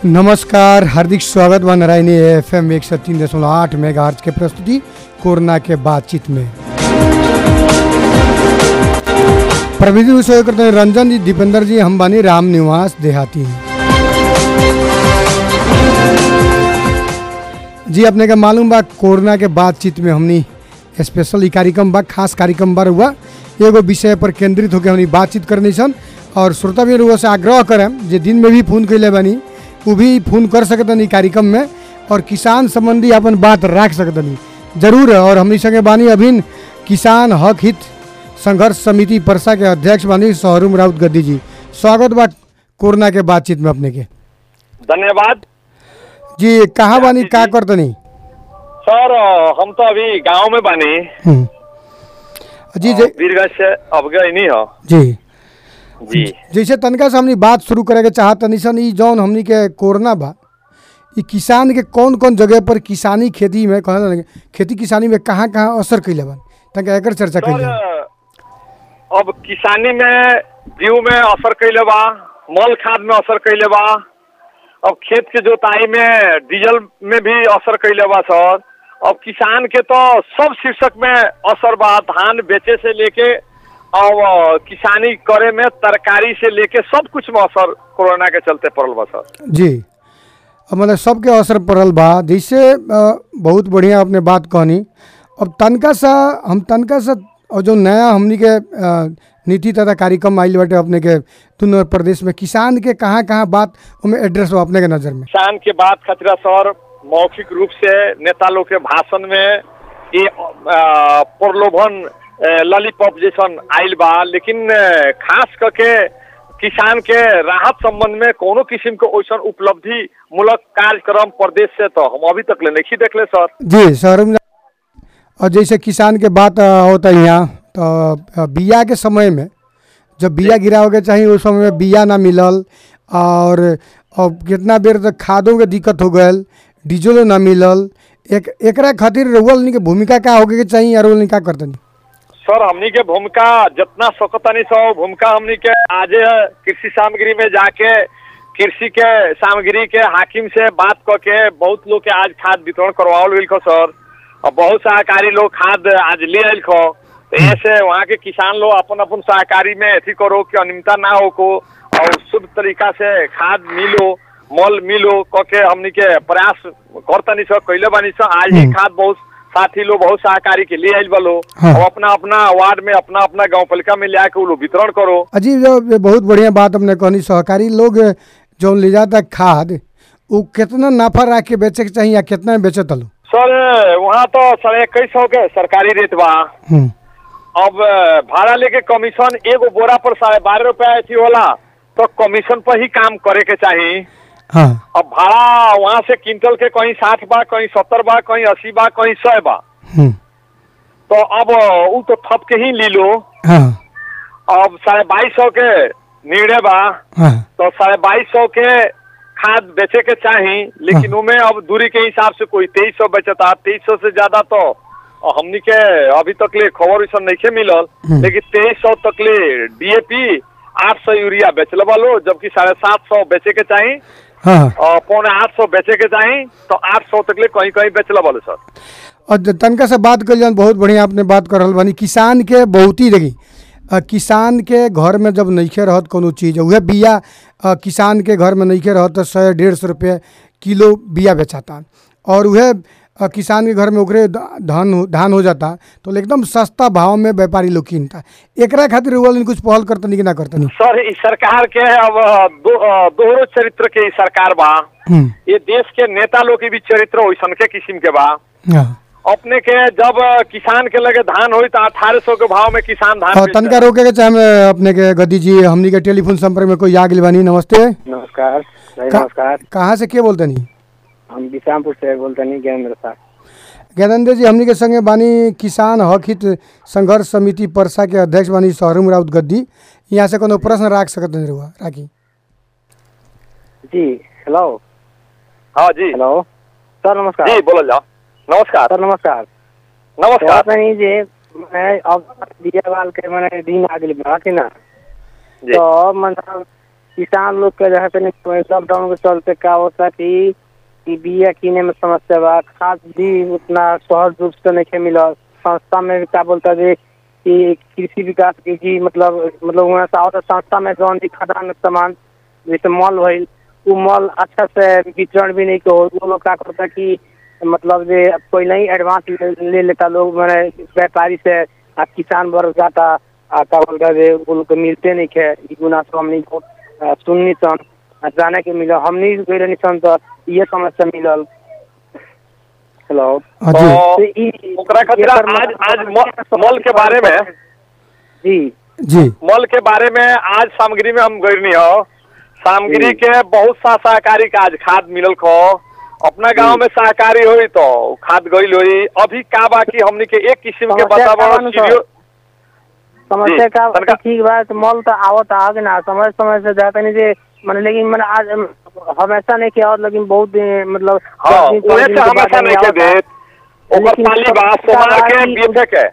नमस्कार हार्दिक स्वागत बा नारायणी एफ एम एक सौ तीन दशमलव आठ मेगा के प्रस्तुति कोरोना के बातचीत में प्रविधि विषय करते हैं रंजन जी दीपेंद्र जी हम बानी राम निवास देहाती जी अपने का मालूम बा कोरोना के बातचीत में हमनी स्पेशल ई कार्यक्रम बा खास कार्यक्रम बार हुआ एगो विषय पर केंद्रित होकर हमनी बातचीत करनी सन और श्रोता भी रुआ से आग्रह करम जे दिन में भी फोन कैले बानी वो भी फोन कर सकतनी ई कार्यक्रम में और किसान संबंधी अपन बात रख सकतनी जरूर है और हमनी संगे बानी अभिन किसान हक हित संघर्ष समिति परसा के अध्यक्ष बानी शहरुम राउत गद्दी जी स्वागत बा कोरोना के बातचीत में अपने के धन्यवाद जी कहाँ बानी का करतनी सर हम तो अभी गांव में बानी हम्म। जी जी वीरगंज से अब गए नहीं हो जी जी जैसे तनका से हमनी बात शुरू करे के चाहत तनी सन ई जौन हमनी के कोरोना बा ई किसान के कौन कौन जगह पर किसानी खेती में कहना लगे खेती किसानी में कहाँ कहाँ असर कैले बा तनका एकर चर्चा सर कैले अब किसानी में जीव में असर कैले बा मल खाद में असर कैले बा अब खेत के जोताई में डीजल में भी असर कैले बा सर अब किसान के तो सब शीर्षक में असर बा धान बेचे से लेके अब अ, किसानी करे में तरकारी से लेके सब कुछ में असर कोरोना के चलते पड़ल बा सर जी अब मतलब सबके असर पड़ल बा जैसे अ, बहुत बढ़िया अपने बात कहनी अब तनका सा हम तनका सा और जो नया हमनी के अ, नीति तथा कार्यक्रम आइल बाटे अपने के दुनू प्रदेश में किसान के कहाँ कहाँ बात ओमे एड्रेस हो अपने के नज़र में किसान के बात खतरा सर मौखिक रूप से नेता लोग के भाषण में ये अ, प्रलोभन लॉलीपॉप जैसन आइल बा लेकिन अ, खास करके किसान के राहत संबंध में कोनो किस्म के ओइसन उपलब्धि मूलक कार्यक्रम प्रदेश से तो हम अभी तक ले नहीं देखले सर जी शहर में और जैसे किसान के बात अ, होता है यहाँ तो अ, बिया के समय में जब बिया गिरावे के चाहिए उस समय में बिया ना मिलल और अब कितना बेर तक खादों के दिक्कत हो गल डीजलो ना मिलल एक एकरा खातिर रउअल के भूमिका का होके के चाहिए और उन्हें का करतनी सर हमनी के भूमिका जितना सकतानी सो भूमिका हमनी के आज कृषि सामग्री में जाके कृषि के सामग्री के हाकिम से बात करके बहुत लोग के आज खाद वितरण करवाओल गइल खो सर और बहुत सहकारी लोग खाद आज ले आयल खो तो ऐसे वहाँ के किसान लोग अपन अपन सहकारी में अथी करो कि अनियमितता ना हो को और शुद्ध तरीका से खाद मिलो मल मिलो करके हमनी के प्रयास करतनी सर कैले बानी सर आज ही हम्म। खाद बहुत साथी लोग बहुत सहकारी के लिए आयल बलो हाँ। और अपना अपना वार्ड में अपना अपना गांव पालिका में ले आके वो लोग वितरण करो अजी जो ये बहुत बढ़िया बात हमने कहनी सहकारी लोग जो ले जाता खाद वो कितना नाफा रख के बेचे के चाहिए या कितना में बेचे तलो सर वहाँ तो साढ़े इक्कीस सौ के सरकारी रेट बा हम्म अब भाड़ा लेके कमीशन एगो बोरा पर साढ़े बारह रुपया ऐसी होला तो कमीशन पर ही काम करे के चाहिए हाँ अब भाड़ा वहाँ से क्विंटल के कहीं साठ बा कहीं सत्तर बा कहीं अस्सी बा कहीं सौ बा हम्म तो अब वो तो थप के ही ली लो हाँ अब साढ़े बाईस सौ के निर्णय बा हाँ तो साढ़े बाईस सौ के खाद बेचे के चाही लेकिन उमें अब दूरी के हिसाब से कोई तेईस सौ बेचता तेईस सौ से ज्यादा तो हमनी के अभी तक ले खबर वैसा नहीं मिलल हम्म। लेकिन तेईस सौ तक ले डीएपी आठ सौ यूरिया बेचल वालो जबकि साढ़े सात सौ बेचे के चाही हाँ और पौने आठ सौ बेचे के चाही तो आठ सौ तक ले कहीं कहीं बेचल वालो सर और ज- तनका से बात कर जान बहुत बढ़िया आपने बात कर रहल बानी किसान के बहुत ही देखी अ, किसान के घर में जब नइखे रहत कोनो चीज उहे बिया अ, किसान के घर में नइखे रहत तो सौ डेढ़ सौ रुपये किलो बिया बेचाता और उहे अ, किसान के घर में ओकरे ध- धान हो- धान हो जाता तो एकदम सस्ता भाव में व्यापारी लोग कीनता एकरा खातिर रउआ कुछ पहल करतनी कि ना करतनी सर इस सरकार के अब दो अ, दोहरो चरित्र के ई सरकार बा हम्म, ये देश के नेता लोग के भी चरित्र वैसन के किस्म के बा हाँ अपने के जब किसान के लगे धान होई तो अठारह सौ के भाव में किसान धान और बेचता तनका रोके के चाहे हमें अपने के गद्दी जी हमनी के टेलीफोन संपर्क में कोई आ गेल बानी नमस्ते नमस्कार भाई का- नमस्कार कहाँ से के बोलते नहीं हम बिशामपुर से बोलते नहीं ज्ञानेंद्र साहब ज्ञानेंद्र जी हमनी के संगे बानी किसान हक हित संघर्ष समिति परसा के अध्यक्ष बानी शहरुम राउत गद्दी यहाँ से कोनो प्रश्न राख सकत नहीं रहुआ राखी जी हेलो हाँ जी हेलो सर नमस्कार जी बोलल जाओ नमस्कार सर नमस्कार नमस्कार कहत नहीं जे मैं अब दिया वाल के मैंने दिन आ गई बा कि ना जी तो मतलब किसान लोग के जहाँ तनी लॉकडाउन के चलते का होता कि कि बिया किने में समस्या बा खाद भी उतना सहज रूप से नहीं मिलल संस्था में भी का बोलता जे कि कृषि विकास के जी मतलब मतलब वहाँ से आवता संस्था में जौन भी खदान सामान जैसे मॉल भइल उ मॉल अच्छा से वितरण भी नहीं हो वो लोग का करता कि मतलब जे पहले ही एडवांस ले, ले लेता लोग मैंने व्यापारी से आ किसान वर्ग जाता आ का बोलता जे वो लोग के मिलते नहीं खे ई गुना से हमनी को आ, सुननी सन आ जाने के मिलल हमनी गई रहनी सन तो ये समस्या मिलल हेलो हाँ जी तो तो ई- ओकरा खातिर एकर आज मतलब- आज म- मॉल के बारे में जी जी मॉल के बारे में आज सामग्री में हम गई हो सामग्री जी। के बहुत सा सहकारी का आज खाद मिलल खो अपना गांव में सहकारी हुई तो खाद गई हुई अभी का बाकी हमनी के एक किस्म के समस्या का वातावरण बानू सर? सीरियो समस्या जी, का तनका- ठीक बा तो मॉल तो आवत आगे ना समय समय से जाता नहीं जे मैंने लेकिन मैंने आज हमेशा नहीं किया और लेकिन बहुत दिन मतलब हाँ दस दिन, पाँच उन्हें दिन से के हमेशा बाद नहीं के आवता। देत ओकर लेकिन पाली बा समस्या सोमार के बा कि- बीफे के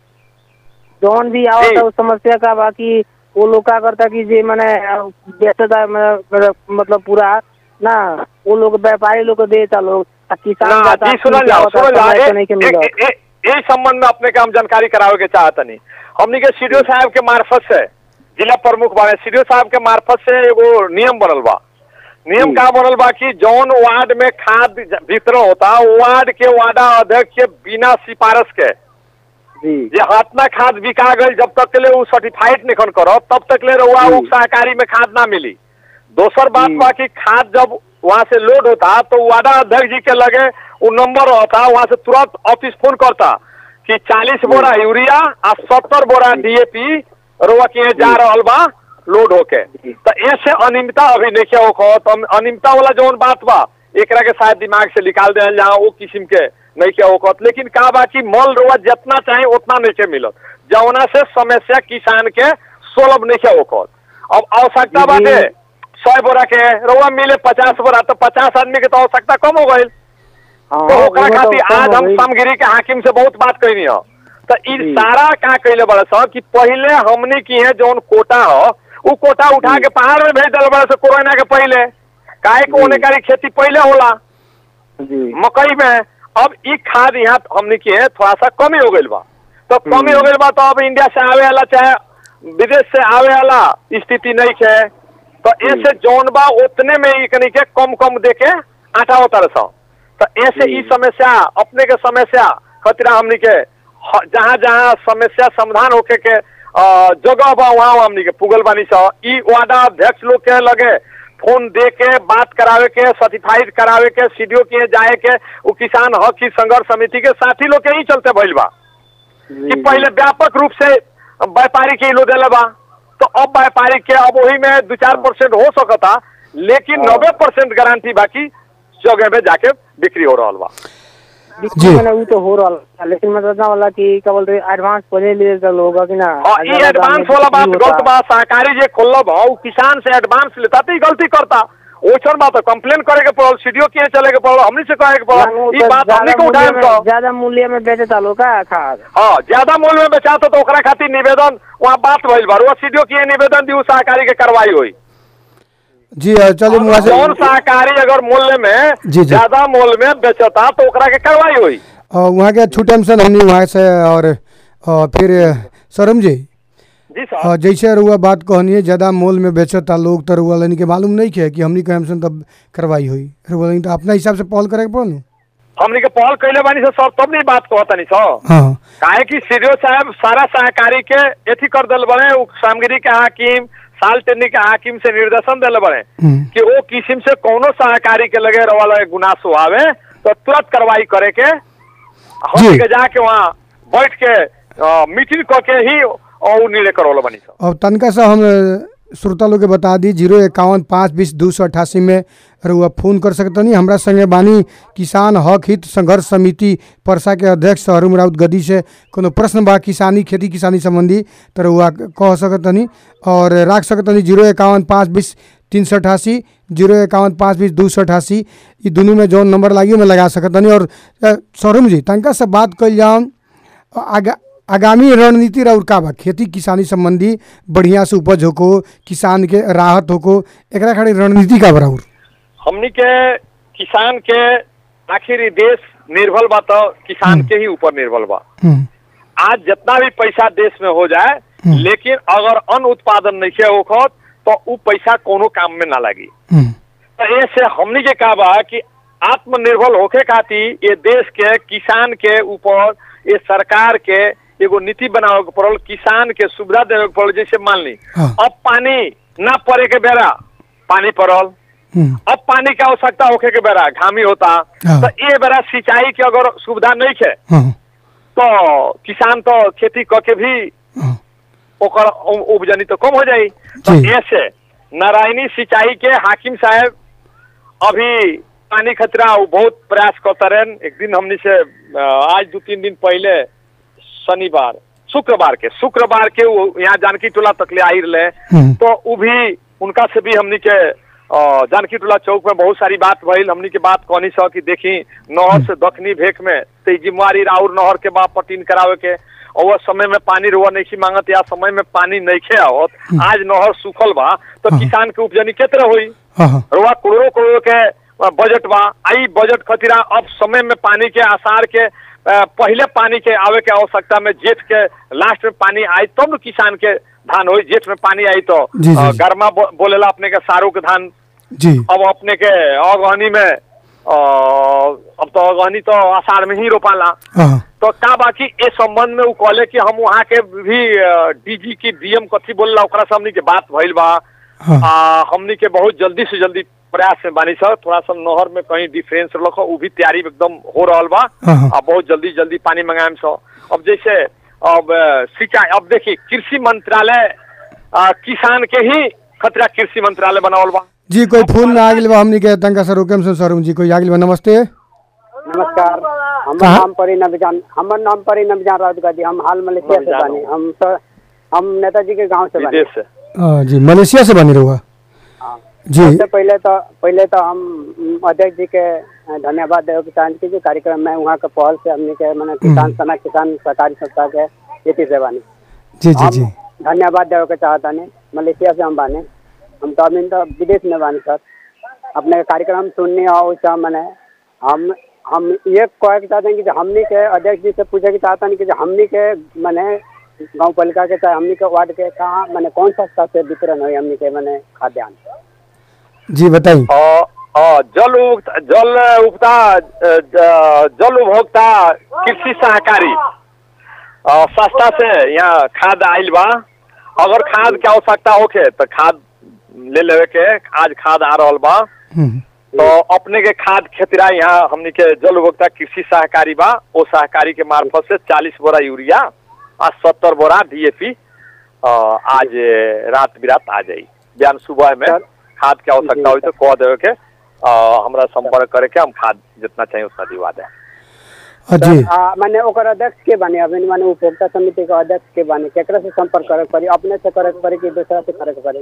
जौन भी आवत जी। है उस समस्या का बाकी वो लोग का करता कि जे मैंने बेचता मतलब मतलब पूरा ना वो लोग व्यापारी लोग को देता लोग आ किसान ना जाता, जी सुनल किन जाओ आवता, सुनल जाओ समय से ए- नहीं के ए- मिलत। ए- ए- यही संबंध में अपने के हम जानकारी करावे के चाहत नहीं हमनी के सीडीओ साहब के मार्फत से जिला प्रमुख बारे सीडीओ साहब के मार्फत से एगो नियम बनल बा नियम जी। का बनल बा कि जौन वार्ड में खाद वितरण होता वार्ड के वार्डा अध्यक्ष के बिना सिफारिश के जी जे हाथना खाद बिका गई जब तक के लिए वो सर्टिफाइड निखन करो तब तक ले रहुआ जी। वो सहकारी में खाद ना मिली दोसर बात जी। बा कि खाद जब वहाँ से लोड होता तो वार्डा अध्यक्ष जी के लगे वो नंबर होता वहाँ से तुरंत ऑफिस फोन करता कि चालीस बोरा यूरिया आ सत्तर बोरा डीएपी रोआ के जा रहल बा लोड होके जी। तो ऐसे अनियमितता अभी नहीं हो तो अनियमितता वाला जौन बात बा एकरा के शायद दिमाग से निकाल दे जहाँ वो किस्म के नहीं के होकत लेकिन का बा कि मॉल रोआ जितना चाहे उतना नहीं के मिलत जौना से समस्या किसान के सुलभ नहीं के होकत अब आवश्यकता जी। बाटे सौ बोरा के रोआ मिले पचास बोरा तो पचास आदमी के तो आवश्यकता कम हो गई हाँ, तो ओकरा वो तो खातिर कम आज हो हम गई। सामगिरी के हाकिम से बहुत बात कैनी हो तो ई जी। सारा का कैले बड़ा सा कि पहले हमने की है जौन कोटा हो उ कोटा उठा जी। के पहाड़ में भेज दिल बड़ा सा कोरोना के पहले काहे को जी। ओने कारी खेती पहले होला जी मकई में अब ई खाद यहाँ हमने की है थोड़ा सा कमी हो गई बा तो कमी हो गई बा तो अब इंडिया से आवे वाला चाहे विदेश से आवे वाला स्थिति नहीं है तो ऐसे जौन बा उतने में ई कनी के कम कम दे के आटा होता रह तो ऐसे जी। ई समस्या अपने के समस्या खतरा हमनी के ह- जहाँ जहाँ समस्या समाधान होके के अ, जगह बा वहाँ हमनी के पुगल बानी स ई वार्डा अध्यक्ष लोग के लगे फोन दे के बात करावे के सर्टिफाइड करावे के सीडीओ के जाए के वो किसान हक की संघर्ष समिति के साथी लोग के ही चलते भइल बा जी, कि पहले व्यापक रूप से व्यापारी के लो देले बा तो अब व्यापारी के अब वही में दो चार परसेंट हो सकता लेकिन हाँ। नब्बे परसेंट गारंटी बाकी जगह में जाके बिक्री हो रहा बा जी मैंने वो तो हो रहा है, लेकिन मैं सोचना वाला कि क्या बोलते एडवांस पहले ले तो लोग कि ना हाँ ये अगर एडवांस दाम वाला बात में गलत होता। बा सहकारी जे खोलब हो उ किसान से एडवांस लेता तो ई गलती करता ओछन बात कंप्लेन करे के पड़ल सीडीओ के चले के पड़ल हमनी से कहे के मानो पड़ल ई तो बात हमनी ज्यादा के उठाए मूल्य में- ज्यादा मूल्य में बेचता लोग का खाद हाँ ज्यादा मूल्य में बेचाता तो ओकरा खातिर निवेदन वहाँ बात भइल बा वो सीडीओ के निवेदन दी उ सहकारी के कार्रवाई हुई जी अ, चलिए मुआ से कौन सहकारी अगर मूल्य में जी, जी। ज्यादा मूल्य में बेचता तो ओकरा के कार्रवाई हुई अ, वहाँ के छूटम सन हमनी वहाँ से और अ, फिर सरम जी जी अ, साहब जैसे रुआ बात कहनी ज़्यादा मोल में बेचता लोग तो रुआ लेनी के मालूम नहीं है कि हमनी कहम सन तब कार्रवाई हुई रुआ लेनी तो अपना हिसाब से पहल करे के पड़ल नु? हमनी के पहल कैले बानी से सर तब नहीं बात कहता नहीं सर हाँ काहे कि सीडीओ साहब सारा सहकारी के एथी कर दिल बड़े उ सामगिरी के हाकिम साल टेनी के हाकिम से निर्देशन दिल बड़े हम्म। कि वो किस्म से कोनो सहकारी के लगे वाला गुनासो आवे तो तुरंत कार्रवाई करे के हम जी। के जाके वहाँ बैठ के अ, मीटिंग करके ही और उ निर्णय करवल बनी सर अब तनका सा हम अ, श्रोता लोग के बता दी जीरो इक्यावन पाँच बीस दू सौ अठासी में रुआ फोन कर सकतनी हमरा संगे बानी किसान हक हित संघर्ष समिति परसा के अध्यक्ष हरू राउत गदी से कोनो प्रश्न बा किसानी खेती किसानी संबंधी तो रुआ कह सकतनी और राख सकतनी जीरो इक्यावन पाँच बीस तीन सौ अठासी जीरो इक्यावन पाँच बीस दू सौ अठासी ये दोनों में जौन नंबर लागी में लगा सकतनी और अ, सौरम जी तनका से बात कल जाऊन आगे आगामी रणनीति और का बा खेती किसानी संबंधी बढ़िया से उपज होको किसान के राहत होको एकरा खातिर रणनीति का बराबर हमनी के किसान के आखिर ई देश निर्भर बा तो किसान के ही ऊपर निर्भर बा हम्म, आज जितना भी पैसा देश में हो जाए हम्म। लेकिन अगर अन्न उत्पादन नहीं होखत तो उ पैसा कोनो काम में ना लगी हम्म, तो ऐसे हमनी के का बा कि आत्मनिर्भर होके खातिर ये देश के किसान के ऊपर ये सरकार के एगो नीति बनावे के पड़ल किसान के सुविधा देवे के पड़ल जैसे मान ली हाँ। अब पानी ना पड़े के बेरा पानी पड़ल हम्म, अब पानी की आवश्यकता होके के बेरा घामी होता हाँ। तो ये बेरा सिंचाई के अगर सुविधा नहीं है हाँ, तो किसान तो खेती करके भी हाँ, ओकर उ- उपजनी तो कम हो जाई तो जी। ऐसे नारायणी सिंचाई के हाकिम साहब अभी पानी खतरा वो बहुत प्रयास करता रहे एक दिन हमने से अ, आज दो तीन दिन पहले शनिवार शुक्रवार के शुक्रवार के वो यहाँ जानकी टोला तक ले आई रहे हम्म। तो वो भी उनका से भी हमनी के अ, जानकी टोला चौक में बहुत सारी बात भइल हमनी के बात कहनी सह कि देखी नहर से दखनी भेक में तो ई जिम्मेवारी राउर नहर के बाद पटीन करावे के और वो समय में पानी रुआ नहीं मांगत या समय में पानी नहीं खे आवत आज नहर सूखल बा तो हाँ। किसान के उपजनी केतरे हुई हाँ, हाँ, रुआ करोड़ों करोड़ के अ, बजट बा आई बजट खतिरा अब समय में पानी के आसार के अ, पहले पानी के आवे के आवश्यकता में जेठ के लास्ट में पानी आई तब न किसान के धान होई जेठ में पानी आई तो जी, जी, अ, जी। गर्मा बो, बोलेला अपने के सारू के धान जी अब अपने के अगहनी में अ, अब तो अगहनी तो आषाढ़ में ही रोपाला हाँ, तो का बाकी इस संबंध में वो कहले कि हम वहाँ के भी डीजी की डीएम कथी बोलला ओकरा से हमनी के बात भइल बा हाँ, आ, हमनी के बहुत जल्दी से जल्दी प्रयास में बानी सर थोड़ा सा नहर में कहीं डिफरेंस रख उ भी तैयारी एकदम हो रहल बा हाँ, हाँ। आ बहुत जल्दी जल्दी पानी मंगाएम सो अब जैसे अब अ, सिंचाई अब देखिए कृषि मंत्रालय आ, किसान के ही खतरा कृषि मंत्रालय बनावल बा जी कोई फोन आ गेल बा हमनी के तंका सर रोकेम से सर जी कोई आ गेल बा नमस्ते नमस्कार हमर कहाँ? नाम परी नबजान हमर नाम परी नबजान राउत गादी हम हाल मलेशिया से नबजान बानी हम सर हम नेताजी के गांव से बानी विदेश से हाँ, जी मलेशिया से बनी रहुआ हाँ। जी सबसे पहले तो पहले तो हम उम, अध्यक्ष जी के अ, धन्यवाद देव किसान के जो कार्यक्रम में वहाँ के पहल से हमने के मैंने किसान सना किसान सहकारी संस्था के नीति से बानी जी जी जी हम धन्यवाद देवे के चाहता नहीं मलेशिया से हम बाने हम तो अभी तो विदेश में बानी सर अपने कार्यक्रम सुनने और उसका मैंने हम हम ये कहे के चाहते हैं कि जो हमनी के अध्यक्ष जी से पूछे के चाहता नहीं कि जो हमनी के मैंने गांव पालिका के चाहे हमनी के वार्ड के कहाँ मैंने कौन सा स्तर से वितरण हुई हमनी के मैंने खाद्यान्न जी बताइए अ, अ, जल उपता जल उपता अ, ज- जल उपभोक्ता कृषि सहकारी अ, संस्था से यहाँ खाद आइल बा अगर खाद के आवश्यकता होखे तो खाद ले लेवे के आज खाद आ रहल बा हम्म, तो अपने के खाद खेतरा यहाँ हमनी के जल उपभोक्ता कृषि सहकारी बा ओ सहकारी के मार्फत से चालीस बोरा यूरिया आ सत्तर बोरा डीएपी आज रात बिरात आ जाई बिहान सुबह में सर। खाद के आवश्यकता जी, हुई तो कह देवे के अ, हमरा संपर्क करे के हम खाद जितना चाहिए उतना दिवा दें हाँ, जी आ, मैंने ओकर अध्यक्ष के बानी अभी मैंने उपभोक्ता समिति के अध्यक्ष के बानी केकरा से संपर्क करे के पड़ी अपने से करे के पड़ी कि दूसरा से करे के पड़ी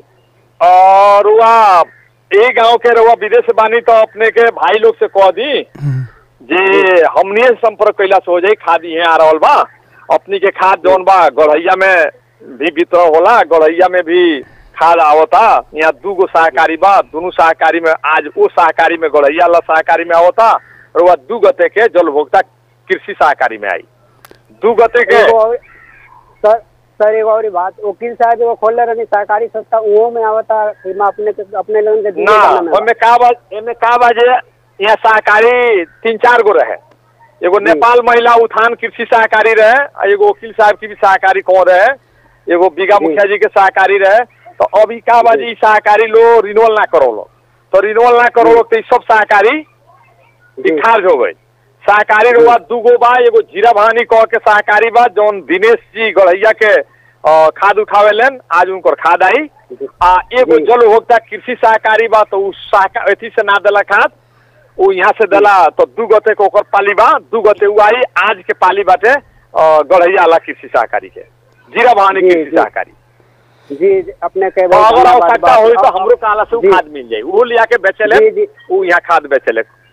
और रुआ ए गांव के रुआ विदेश से बानी तो अपने के भाई लोग से कह दी हम्म, जे हमने से संपर्क कैला से हो जाई खाद यहाँ आ रहल बा अपनी के खाद जौन बा गढ़ैया में भी वितरण होला गढ़ैया में भी खाद आवता यहाँ दू गो सहकारी बा दोनों सहकारी में आज वो सहकारी में गढ़ैया ला सहकारी में आवता और वह दू गते के जल उपभोक्ता कृषि सहकारी में आई दू गते के एगो और- सर सर एगो और बात वकील साहब एगो खोलले रहनी सहकारी संस्था उहो में आवता एमे अपने के अपने लोगन के दिए ना जाना में बा। ओमे का बा एमे का बा जे यहाँ सहकारी तीन चार गो रहे एगो नेपाल महिला उत्थान कृषि सहकारी रहे आ एगो वकील साहब की भी सहकारी कौन रहे एगो बीघा जी। मुखिया जी के सहकारी रहे तो अभी का बा जी इ सहकारी लो रिन्यूअल ना करो लो तो रिन्यूअल ना करो लो तो इ सब सहकारी जी। डिस्चार्ज हो गई सहकारी रुआ दूगो बा एगो जीरा भानी कह के सहकारी बा जौन दिनेश जी गढ़ैया के अ, खाद उठावे लेन आज उनकर खाद आई आ एगो जी। जल उपभोक्ता कृषि सहकारी बा तो उ सहका अथी से ना देला खाद उ यहाँ से देला तो दू गते के ओकर पाली बा दू गते उ आई आज के पाली बाटे अ, गढ़ैया वाला कृषि सहकारी के जीरा भानी जी, कृषि जी। सहकारी जी जी, अपने के तो बहुत अगर धन्यवाद आवश्यकता बा। होई तो अब- हमरो काला से उ जी। खाद मिल जाई वो लिया के बेचेले जी, जी। उ यहाँ खाद बेचेले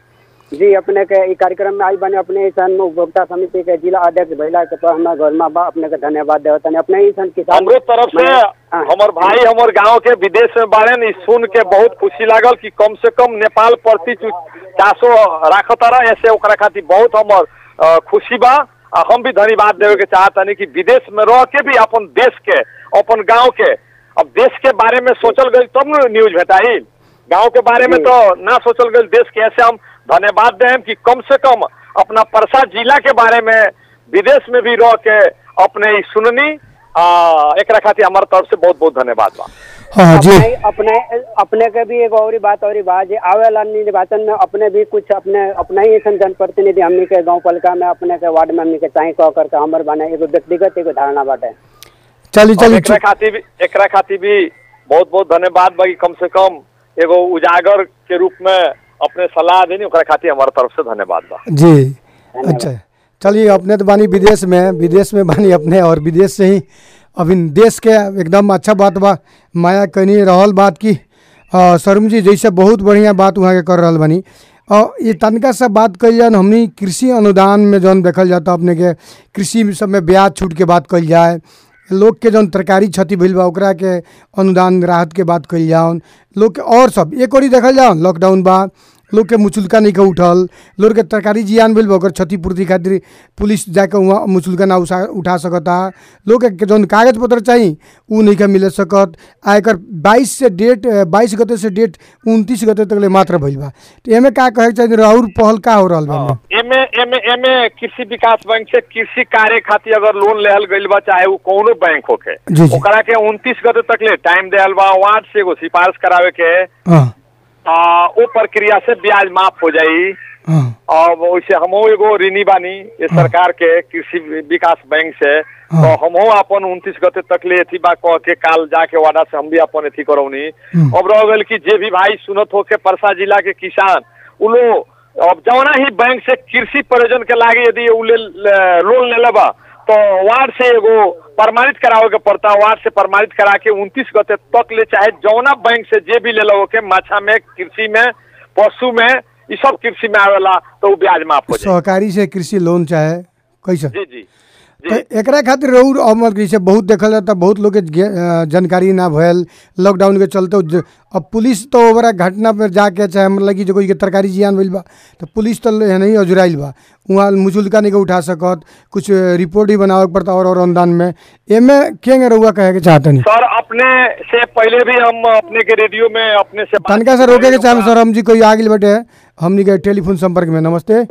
जी अपने के ई कार्यक्रम में आई बने अपने ईसन उपभोक्ता समिति के जिला अध्यक्ष भैला के पर हमरा घर में बा अपने के धन्यवाद देवत तनी अपने ईसन किसान हमरो तरफ से हाँ। हमर भाई हमर गांव के विदेश में बारे न सुन के बहुत खुशी लागल कि कम से कम नेपाल प्रति चासो राखत रहा ऐसे ओकरा खातिर बहुत हमर अ, खुशी बा आ हम भी धन्यवाद देवे के चाहतनी कि विदेश में रह के भी अपन देश के अपन गांव के अब देश के बारे में सोचल गई तब न न्यूज भेटाई गांव के बारे में जी। तो ना सोचल गई देश के ऐसे हम धन्यवाद दें कि कम से कम अपना परसा जिला के बारे में विदेश में भी रह के अपने ई सुननी आ, एकरा खातिर हमारे तरफ से बहुत बहुत धन्यवाद बा हाँ जी अपने अपने अपने के भी एगो और बात और बात जे आवेला निर्वाचन में अपने भी कुछ अपने अपने ही ऐसा जनप्रतिनिधि हमनी के गांव पालिका में अपने के वार्ड में हमनी के चाहे कह करके हमर बने एगो व्यक्तिगत एगो धारणा बाटे चली और चली एकरा खातिर भी एकरा खातिर भी बहुत बहुत धन्यवाद बा कि कम से कम एगो उजागर के रूप में अपने सलाह देनी ओकरा खातिर हमारे तरफ से धन्यवाद बा जी अच्छा चलिए अपने तो बानी विदेश में विदेश में बानी अपने और विदेश से ही अब इन देश के एकदम अच्छा बात बा माया कहनी रहल बात की अ, शर्म जी जैसे बहुत बढ़िया बात वहाँ के कर रहल बानी और ये तनका सा बात कल जाए हमनी कृषि अनुदान में जौन देखल जाता अपने के कृषि सब में ब्याज छूट के बात कल जाए लोग के जौन तरकारी क्षति भइल बा ओकरा के अनुदान राहत के बात कइल जाओन लोग के और सब एक ओरी देखल जाओ लॉकडाउन बा लोग के मुचुल्का नहीं के उठल लोग के तरकारी जियान भइल बा ओकर क्षतिपूर्ति खातिर पुलिस जाके वहाँ मुचुल्का ना उठा उठा सकता लोग के जौन कागज पत्र चाहिए उ नहीं के मिले सकत आ एकर बाईस से डेट बाईस गते से डेट उनतीस गते तक ले मात्र भइल बा तो एमे का कहे के चाहिए और पहल का हो रहल बा एमे? एमे एमे एमे कृषि विकास बैंक से कृषि कार्य खातिर अगर लोन लेहल गइल बा चाहे वो कोनो बैंक होके जी, जी। ओकरा के उनतीस गते तक ले टाइम देहल बा वार्ड से एगो सिफारिश करावे के हाँ आ, वो प्रक्रिया से ब्याज माफ हो जाई हाँ और वैसे हमो एगो ऋणी बानी ये सरकार के कृषि विकास बैंक से हाँ। तो हमो अपन उनतीस गते तक ले एथी बा कह के काल जाके वादा से हम भी अपन एथी करौनी हम्म। अब रह गइल कि जे भी भाई सुनत हो के परसा जिला के किसान उ लोग अब जौना ही बैंक से कृषि प्रयोजन के लागे यदि उ ले ले- लोन ले लेबा तो वार्ड से एगो प्रमाणित करावे के पड़ता वार्ड से प्रमाणित करा के उनतीस गते तक ले चाहे जौना बैंक से जे भी ले लो के माछा में कृषि में पशु में ई सब कृषि में आवेला तो उ ब्याज माफ हो जाए सहकारी से कृषि लोन चाहे कैसे जी जी तो जी एकरा खातिर रउर अमल जैसे बहुत देखल जाता बहुत लोग के गे- अ, जानकारी ना भयल लॉकडाउन के चलते ज- अब पुलिस तो ओकरा घटना पर जाके चाहे मतलब कि जो कोई के तरकारी जियान भइल बा तो पुलिस तो ले- नहीं अजुराइल बा वहाँ मुचुल्का नहीं के उठा सकत कुछ अ, रिपोर्ट ही बनावे के पड़ता और और अनुदान में एमे के रउआ कहे के चाहतनी सर अपने से पहले भी हम अपने के रेडियो में अपने से बात तनका से की रोके के चाहे ओकरा- सर हम जी कोई आ गेल बटे हमनी के टेलीफोन संपर्क में नमस्ते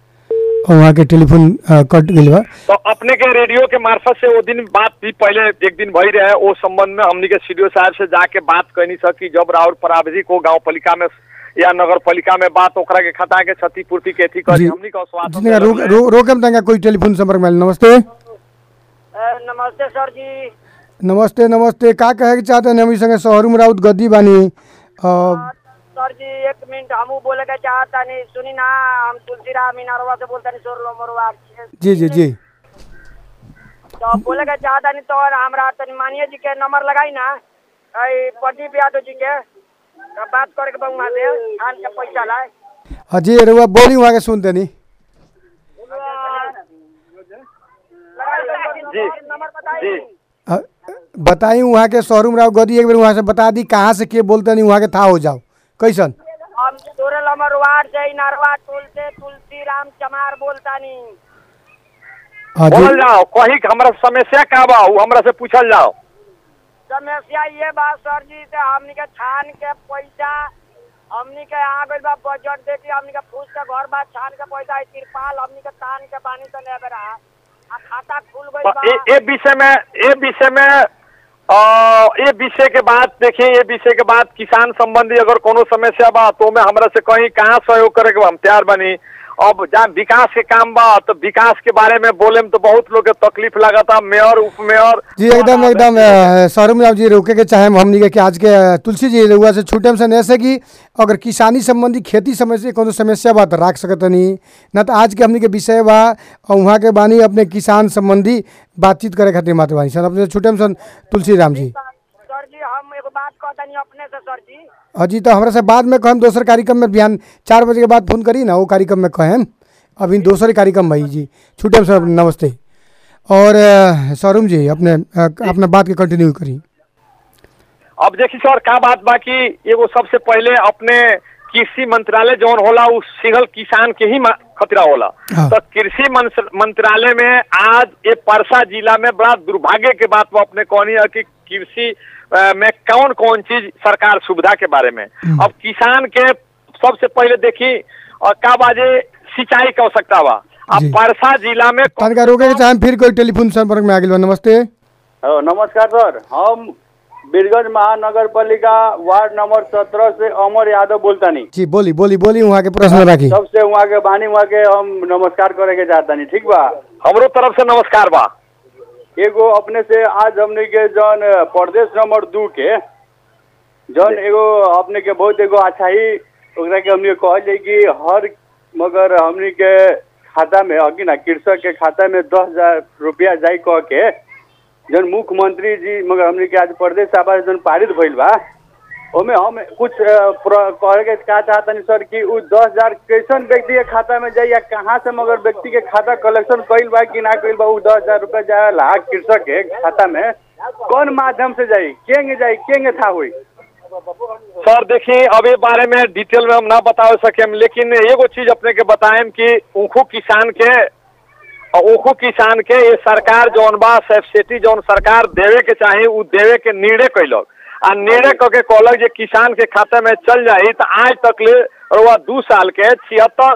और वहाँ के टेलीफोन अ, कट गइल बा तो अपने के रेडियो के मार्फत से वो दिन बात भी पहले एक दिन भई रहे वो संबंध में हमनी के सीडीओ साहब से जाके बात कहनी सकी जब राहुल प्रावधिक को गांव पालिका में या नगर पालिका में बात ओकरा के खता के क्षतिपूर्ति के थी करी जी हमनी का आश्वासन जितने रोक देलक रो, रोकम तंगा कोई टेलीफोन संपर्क में आइल। नमस्ते नमस्ते सर जी नमस्ते नमस्ते का कहे के चाहते हैं हमी संगे शहरुम राउत गद्दी बानी अ, सर जी एक मिनट हमू बोले के चाहता नहीं सुनी ना हम तुलसीराम मीनारवा से बोलता नहीं सोर लोमरवा जी जी जी तो बोले के चाहता नहीं तो हमरा तनी मानिए जी के नंबर लगाई ना आई प्रदीप यादव जी के तो बात करे के बा वहाँ से खान के पैसा लाए हाँ जी रुआ बोली वहाँ के सुनते नहीं जी नंबर बताई जी अ, बताई वहाँ के शोरूम राव गदी एक बार वहाँ से बता दी कहाँ से के बोलते नहीं वहाँ के था हो जाओ कैसन हम सोरे नंबर वार्ड से ही नारवा टोल से तुलसी राम चमार बोलता नहीं हाँ जी बोल जाओ कही कि हमरा समस्या का बा उ हमरा से पूछल जाओ समस्या ये बात सर जी से हमनी के छान के पैसा हमनी के आ गइल बा बजट देखी हमनी के फूस के घर बा छान के पैसा है तिरपाल हमनी के तान के बानी तो ले बेरा आ खाता खुल गइल तो बा ए ए विषय में ए विषय में अ, ये विषय के बाद देखिए ये विषय के बाद किसान संबंधी अगर कोनो समस्या बा तो में हमरा से कहीं कहाँ सहयोग करे के बा, हम तैयार बनी अब जहाँ विकास के काम बा तो विकास के बारे में बोले में तो बहुत लोग के तकलीफ लागता मेयर उप मेयर जी एकदम एकदम अ, शोरूम राव जी रोके के चाहे हमनी के कि आज के अ, तुलसी जी रुआ से छूटे से ऐसे कि अगर किसानी संबंधी खेती समस्या कोनो समस्या बा तो राख सकत नहीं न तो आज के हमनी के विषय बा और वहाँ के बानी अपने किसान संबंधी बातचीत करे खातिर मात्र बानी सन अपने छूटे सन तुलसी राम जी सर जी हम एगो बात कह कहतनी अपने से सर जी अजी तो हमरा से बाद में कहम दोसर कार्यक्रम में बिहान चार बजे के बाद फोन करी ना वो कार्यक्रम में कहम अभी दोसर कार्यक्रम भाई जी छूटे सर नमस्ते और अ, सरुम जी अपने अ, अपने बात के कंटिन्यू करी अब देखी सर का बात बा कि एगो सबसे पहले अपने कृषि मंत्रालय जौन होला उ सिंगल किसान के ही मा- खतरा होला हाँ। तो कृषि मंस- मंत्रालय में आज ये परसा जिला में बड़ा दुर्भाग्य के बात वो अपने कहनी है कि कृषि अ, में कौन कौन चीज सरकार सुविधा के बारे में अब किसान के सबसे पहले देखी और का बाजे सिंचाई की आवश्यकता बा अब जी। परसा जिला में तनका रोके के चाहे फिर कोई टेलीफोन संपर्क में आ गया नमस्ते हेलो नमस्कार सर हम बीरगंज महानगर पालिका वार्ड नंबर सत्रह से अमर यादव बोलतानी जी बोली बोली बोली वहाँ के प्रश्न राखी सबसे वहाँ के बानी वहाँ के हम नमस्कार करे के चाहतानी ठीक बा हमरो तरफ से नमस्कार बा एगो अपने से आज हमने के जौन प्रदेश नंबर दू के जौन एगो अपने के बहुत एगो अच्छा ही ओकरा के हमने कहल जाए कि हर मगर हमने के खाता में अगी ना कृषक के खाता में दस हजार रुपया जाई कह के जौन मुख्यमंत्री जी मगर हमने के आज प्रदेश सभा से जौन पारित भइल बा ओमे हम कुछ अ, प्र- कहे के का चाहतनी सर कि उ दस हजार कैसन व्यक्ति के खाता में जाई या कहाँ से मगर व्यक्ति के खाता कलेक्शन कइल बा कि ना कइल बा उ दस हजार रुपया जाएला कृषक के खाता में कौन माध्यम से जाई केंगे जाई केंगे था हुई सर देखिए अब ये बारे में डिटेल में हम ना बता सके लेकिन एगो चीज अपने के बताएं कि ऊखू किसान के और ऊखू किसान के ये सरकार जौन बा सब्सिडी जौन सरकार देवे के चाही उ देवे के निर्णय कैलक आ निर्णय क के कहलक जे किसान के खाता में चल जाई तो आज तक ले रउआ दू साल के छिहत्तर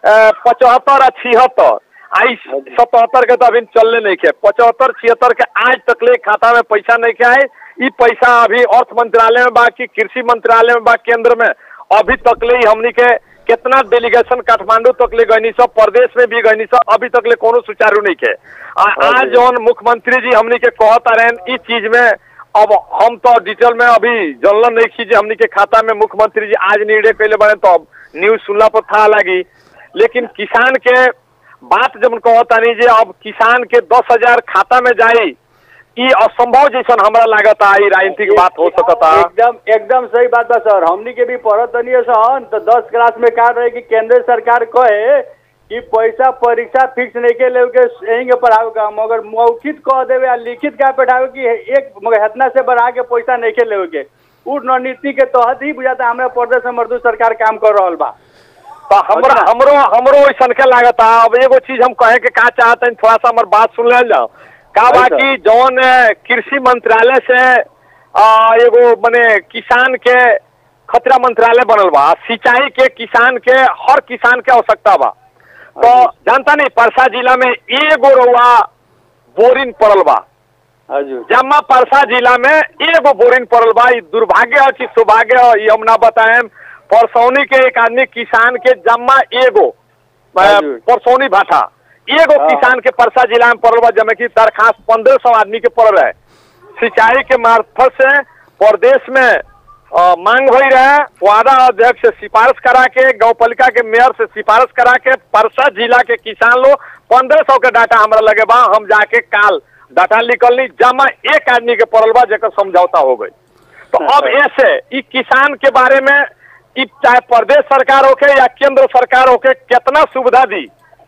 पचहत्तर आ छिहत्तर आई सतहत्तर के तो अभी चलने नहीं के पचहत्तर छिहत्तर के आज तक ले खाता में पैसा नहीं के आए ई पैसा अभी अर्थ मंत्रालय में बा कि कृषि मंत्रालय में बा केंद्र में अभी तक ले ही हमनी के कितना डेलीगेशन काठमांडू तक ले गईनी सब प्रदेश में भी गईनी सब अभी तक ले कोनो सुचारू नहीं के आ, आज जौन मुख्यमंत्री जी हमनी के कहता रहे इस चीज में अब हम तो डिटेल में अभी जानल नहीं की जे हमनी के खाता में मुख्यमंत्री जी आज निर्णय कैले बने तो अब न्यूज सुनला पर था लगी लेकिन किसान के बात जब कहतानी जे अब किसान के दस हजार खाता में जाई ई असंभव जैसन हमरा लागता ई राजनीतिक बात हो सकता एकदम एकदम सही बात बा सर हमनी के भी पढ़त तनी सन तो दस क्लास में का रहे कि केंद्र सरकार कहे कि पैसा परीक्षा फिक्स नहीं के लेवे के यहीं के पढ़ावे का मगर मौखित कह देवे आ लिखित का पढ़ावे कि एक मगर हेतना से बढ़ा के पैसा नहीं के लेवे के उ रणनीति के तहत ही बुझाता हमरा प्रदेश में मजदूर सरकार काम कर रहल बा तो हमरा हमरो हमरो ऐसन के लागता अब एगो चीज हम कहे के का चाहते थोड़ा सा हमर बात सुन ले जाओ का हाँ, बा सर। कि जौन अ, कृषि मंत्रालय से आ, एगो मने किसान के खतरा मंत्रालय बनल बा सिंचाई के किसान के हर किसान के आवश्यकता बा तो जानता नहीं परसा जिला में एगो रउआ बोरिंग पड़ल बा हजुर जम्मा परसा जिला में एगो बोरिंग पड़ल बा ई दुर्भाग्य है कि सौभाग्य है ई हम ना बताएं परसौनी के एक आदमी किसान के जम्मा एगो अ, हजुर। परसौनी भाटा एगो हाँ। किसान के परसा जिला में पड़ल बा जमे की दरखास्त पंद्रह सौ आदमी के पड़ल है सिंचाई के मार्फत से प्रदेश में अ, मांग हो रहे वादा अध्यक्ष से सिफारिश करा के गौ पालिका के मेयर से सिफारिश करा के परसा जिला के किसान लोग पंद्रह सौ के डाटा हमरा लगे बा हम जाके काल डाटा निकलनी जमा एक आदमी के पड़ल बा जेकर समझौता हो गई तो अब ऐसे ई किसान के बारे में ई चाहे प्रदेश सरकार होके या केंद्र सरकार होके कितना सुविधा दी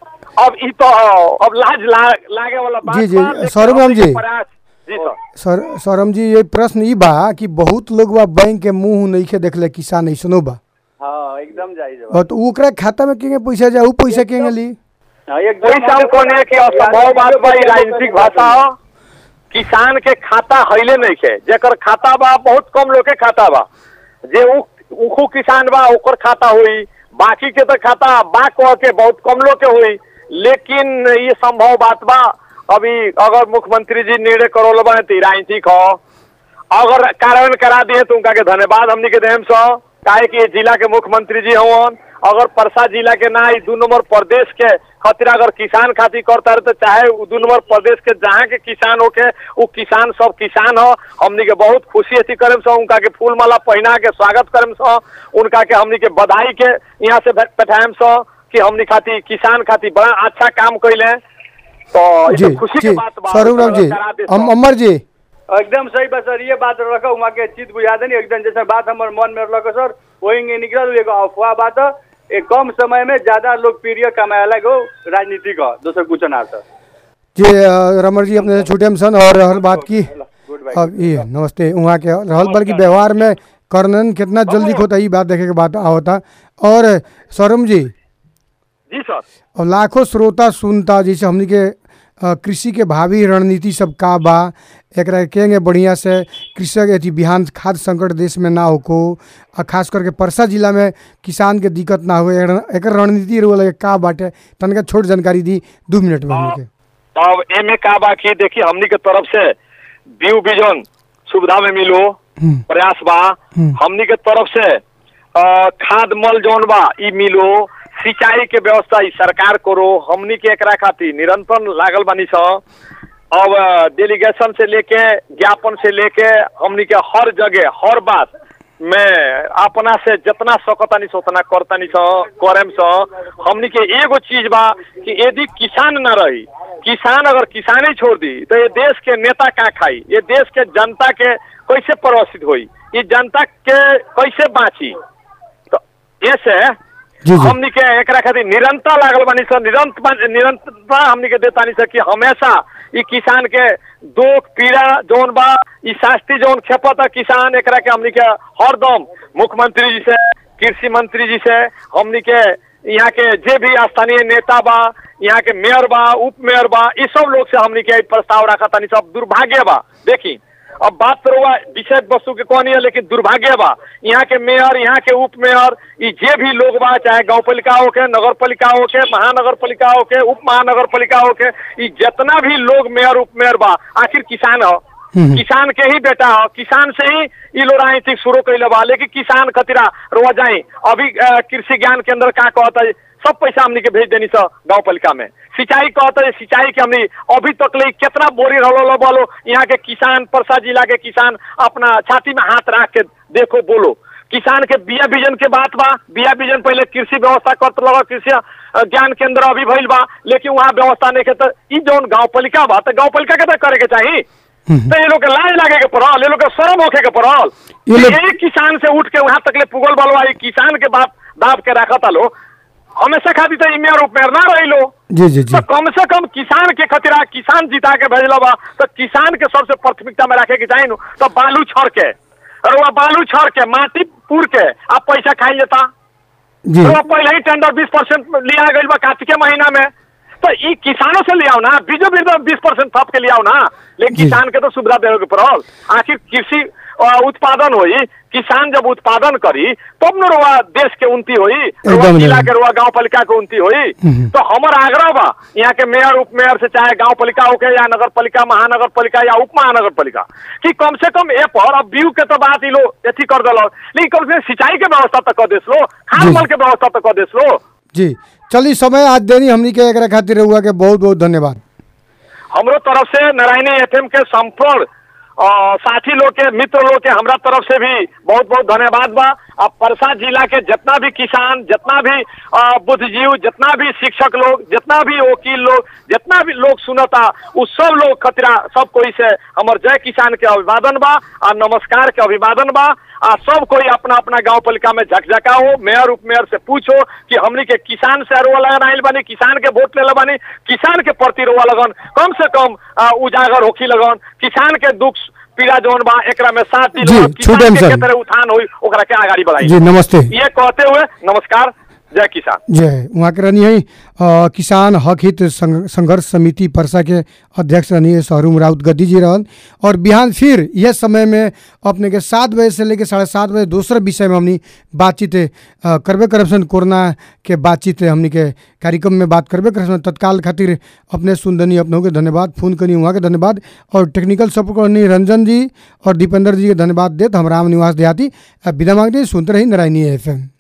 अब ई तो अब लाज ला, लागे वाला बात जी, जी, बा, लेकिन सौरभ हमनी के जी। प्रयास जी सर सर सरम जी ये प्रश्न ई बा कि बहुत लोग बा बैंक के मुंह नइखे देखले किसान ऐसनो बा हाँ एकदम जायज बा। और तो ओकरा खाता में केंगे पैसा जाए ऊ पैसा केंगे ली हाँ, एकदम वही हम कहने कि असंभव बात बा ई राजनीतिक भाषा हो किसान के खाता हईले नहीं के जेकर खाता बा बहुत कम लोग के खाता बा जे उ उखू किसान बा ओकर खाता हुई बाकी के तो खाता बा कह के बहुत कम लोग के हुई लेकिन ये संभव बात बा अभी अगर मुख्यमंत्री जी निर्णय करोल बने तो ई राजनीतिक हो अगर कार्यान्वयन करा दिए तो उनका के धन्यवाद हमनी के देम सो काहे कि ये जिला के मुख्यमंत्री जी हवन अगर परसा जिला के ना ई दू नंबर प्रदेश के खातिर अगर किसान खातिर करता रहे तो चाहे उ दू नंबर प्रदेश के जहाँ के किसान होके उ किसान सब किसान हो हमनी के बहुत खुशी अथी करेम सो उनका के फूल माला पहना के स्वागत करेम सो उनका के हमनी के बधाई के यहाँ से बैठाएम सो कि हमनी खातिर किसान खातिर बड़ा अच्छा काम कैले तो ई जी तो खुशी जी के बात बा स्वरूप राम जी करा दे हम सो। अमर जी एकदम सही बा सर ये बात रखा वहाँ के चित बुझा देनी एकदम जैसे बात हमारे मन में रखा सर वही निकल एगो अफवाह बात है। एक कम समय में ज्यादा लोकप्रिय कमाएला गो राजनीति का दोसर कुछ ना सर जी अ, रमन जी अपने से छूटे हम सन और हर बात की गुड बाय अब ये नमस्ते वहाँ के रहल बल्कि व्यवहार में कर्णन कितना जल्दी होता ये बात देखे के बात होता और सौरम जी जी सर और लाखों श्रोता सुनता जैसे हमनी के अ, कृषि के भावी रणनीति सब का बा एकरा केंगे बढ़िया से कृषक अथी बिहान खाद्य संकट देश में ना होको आ खास करके परसा जिला में किसान के दिक्कत ना हो एकर रणनीति रहो लगे का बाटे तनका छोट जानकारी दी दू मिनट में हमनी के अब एमे का बा कि देखिए हमनी के तरफ से बीउ बीजन सुविधा में मिलो हम्म। प्रयास बा हम्म। हमनी के तरफ से अ, खाद मल जौन बा ई मिलो सिंचाई के व्यवस्था ई सरकार करो हमनी के एकरा खातिर निरंतर लागल बानी स अब डेलीगेशन से लेके ज्ञापन से लेके हमनी के हर जगह हर बात में अपना से जितना सकतानी से उतना करतानी स करेम स हमनी के एगो चीज बा कि यदि किसान ना रही किसान अगर किसाने छोड़ दी तो ये देश के नेता का खाई ये देश के जनता के कैसे प्रभावित होई ये जनता के कैसे बाँची तो ऐसे जी, जी। हमनी के एकरा खातिर निरंतर लागल बानी सर निरंतर निरंतरता हमनी के देतानी सर कि हमेशा ई किसान के दुख पीड़ा जौन बा ई शास्ति जौन खेपत है किसान एकरा के हमनी के हरदम मुख्यमंत्री जी से कृषि मंत्री जी से हमनी के यहाँ के जे भी स्थानीय नेता बा यहाँ के मेयर बा उप मेयर बा ई सब लोग से हमनी के ई प्रस्ताव रखा तानी सब दुर्भाग्य बा देखी अब बात तो हुआ विषय वस्तु के कौन है लेकिन दुर्भाग्य बा यहाँ के मेयर यहाँ के उप मेयर ई जे भी लोग बा चाहे गांव पालिका हो के नगर पालिका हो के महानगर पालिका हो के उप महानगर पालिका हो के ई जितना भी लोग मेयर उप मेयर बा आखिर किसान हो हम्म। किसान के ही बेटा हो किसान से ही ई लोग राजनीतिक शुरू कैले बा लेकिन किसान खतिरा रोआ जाए अभी अ, कृषि ज्ञान केंद्र का कहता है सब पैसा हमनी के भेज देनी सर गांव पालिका में सिंचाई कहता है सिंचाई के हमनी अभी तक ले कितना बोरी रहो बोलो यहाँ के किसान परसा जिला के किसान अपना छाती में हाथ रख के देखो बोलो किसान के बिया बीजन के बात बा बिया बीजन पहले कृषि व्यवस्था करत लगा कृषि अ, ज्ञान केंद्र अभी भइल बा लेकिन वहाँ व्यवस्था नहीं के तो ई जौन गांव पालिका बा तो गांव पालिका के तो करे के चाहिए हम्म। तो ये लोग के लाज लागे के पड़ल ये लोग के शर्म होखे के पड़ल ये लोग- एक किसान से उठ के वहां तक ले पुगल बलवा ई किसान के बाप दाब के रखता लो हमेशा खाती तो इमेर उपमेर ना रही लो जी जी जी तो कम से कम किसान के खतिरा किसान जिता के भेजल बा तो किसान के सबसे प्राथमिकता में रखे के चाहिए नु तो बालू छड़ के और वह बालू छड़ के माटी पूर के आप पैसा खाई लेता जी तो पहले ही टेंडर बीस परसेंट लिया गई बा कार्तिक के महीना में तो ई किसानों से लियाओ ना बीजो बीज बीस परसेंट थप के लियाओ ना लेकिन जी। किसान के तो सुविधा देवे के पड़ल आखिर कृषि अ, उत्पादन होई किसान जब उत्पादन करी तब न रुआ देश के उन्नति होई रुआ एकदम जिला नहीं। के रुआ गांव पालिका के उन्नति होई हम्म। तो हमर आग्रह बा यहाँ के मेयर उप मेयर से चाहे गांव पालिका होके या नगर पालिका महानगर पालिका या उप महानगर पालिका कि कम से कम ए पर अब बीउ के तो बात ई लो अथी कर दिल लेकिन कम से कम सिंचाई के व्यवस्था तो कर देस लो खाद जी। मल के व्यवस्था तो कर देस लो जी चलिए समय आज देनी हमनी के एकरा खातिर रहुआ के बहुत बहुत धन्यवाद हमरो तरफ से नारायणी एफएम के संपूर्ण अ, साथी लोग के मित्र लोग के हमरा तरफ से भी बहुत बहुत धन्यवाद बा अब परसा जिला के जितना भी किसान जितना भी अ, बुद्धिजीव जितना भी शिक्षक लोग जितना भी वकील लोग जितना भी लोग सुनता उ सब लोग खतरा सब कोई से हमर जय किसान के अभिवादन बा आ नमस्कार के अभिवादन बा आ सब कोई अपना अपना गांव पालिका में झकझका हो मेयर उप मेयर से पूछो कि हमनी के किसान से रोआ लगन आइल बानी किसान के वोट ले बानी किसान के प्रति रोआ लगन कम से कम आ, उजागर होखी लगन किसान के दुख पीड़ा जौन बा एकरा में साथ दी जी, लगन, किसान छूटेम के सर। के तरह उत्थान होई ओकरा के आगाड़ी बढ़ाई जी नमस्ते ये कहते हुए नमस्कार जय किसान जय वहाँ के रहनी है अ, किसान हक हित संघ- संघर्ष समिति परसा के अध्यक्ष रहनी है शहरूम राउत गद्दी जी रहन और बिहान फिर यह समय में अपने के सात बजे से लेकर साढ़े सात बजे दूसरे विषय में हमनी बातचीत अ, करबे करप्शन कोरोना के बातचीत हमनी के कार्यक्रम में बात करबे करप्शन तत्काल खातिर अपने सुनदनी अपनों के धन्यवाद फोन करनी वहाँ के धन्यवाद और टेक्निकल सपोर्ट करनी रंजन जी और दीपेंद्र जी के धन्यवाद देत हम राम निवास देहाती अ, विदा मांगते हैं, सुनते रही नारायणी एफ